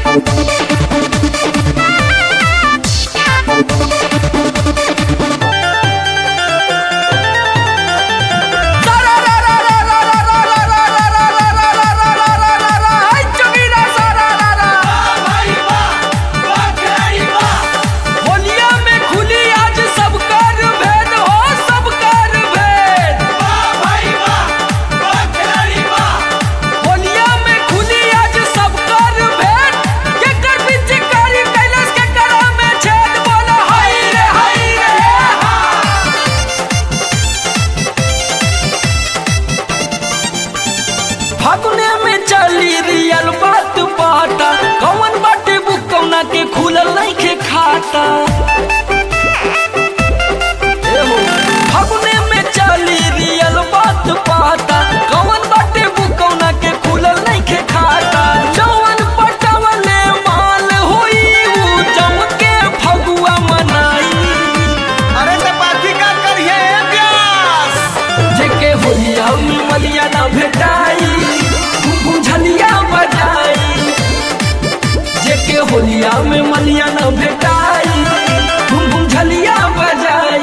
होलिया में खुली आज सब कर भेद हो सब कर भेद होलिया में खुली आज सब कर भेद के कर बीच कारी कैलाश के करा में छेद बोला हाय रे हाय रे फागुने में चली रियल बात बाटा कौन बाटे बुकौना के खुलल नहीं के खाता एहो, फागुने में चली रियल बात बाटा कौन बाटे बुकौना के खुलल नहीं के खाता जवन पटवले माल होई ऊ जम के फगुआ मनाई अरे तो बाकी का करिए व्यास जेके होलिया में मलिया ना भेटाई बुझलिया बजाई जेके होलिया में मलिया ना भेटाई बुझलिया बजाई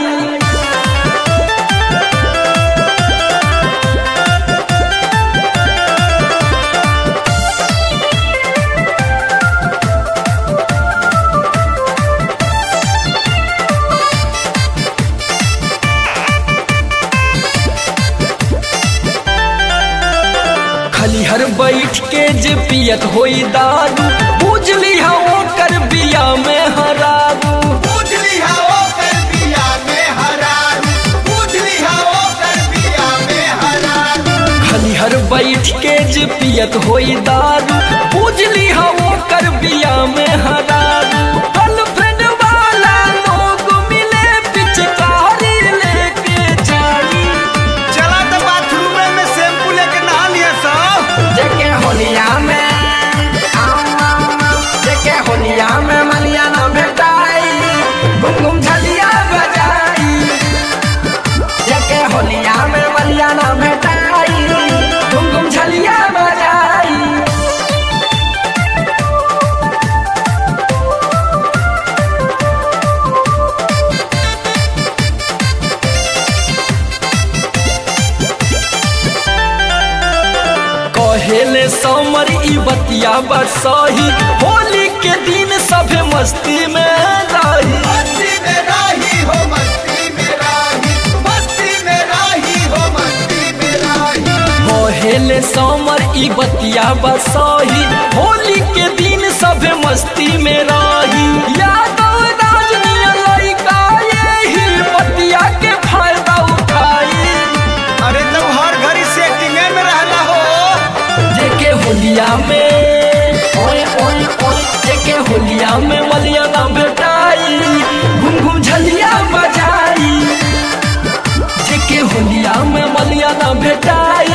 खलिहर बैठ के जे पियत होई दारू बुझली हा ओकर बिया में हरारू बुझली हाओ कर बिया में हरारू बुझली हाओ कर बिया में हरारू खलिहर बैठ के जे पियत होई दारू बुझली हा ओकर बिया में हरारू गर्लफ्रेंड वाला लोग मिले पिचकारी लेके जाई चला तो बाथरूम में शैम्पू लेके नहा लिया सब जेके होलिया में जेके होलिया में मलिया ना भेटाई घुम घुम झलिया बजाई जेके होलिया में मलिया ना भेटाई घुम घुम झलिया बजाई कहेले समर ई बतिया बरसही होली के दिन सभे मस्ती में रही मस्ती में राही हो मस्ती में राही मस्ती में राही हो मस्ती में राही कहेले समर ई बतिया बरसही होली के दिन सभे मस्ती में रही यादव राजनीय लड़का यही बतिया के फायदा उठाई अरे तो हर घड़ी सेटिंग में रहना हो जेके होलिया में ओए ओए ओए जेके होलिया में मलिया ना भेटाई घुम घुम झलिया बजाई जेके होलिया में मलिया ना भेटाई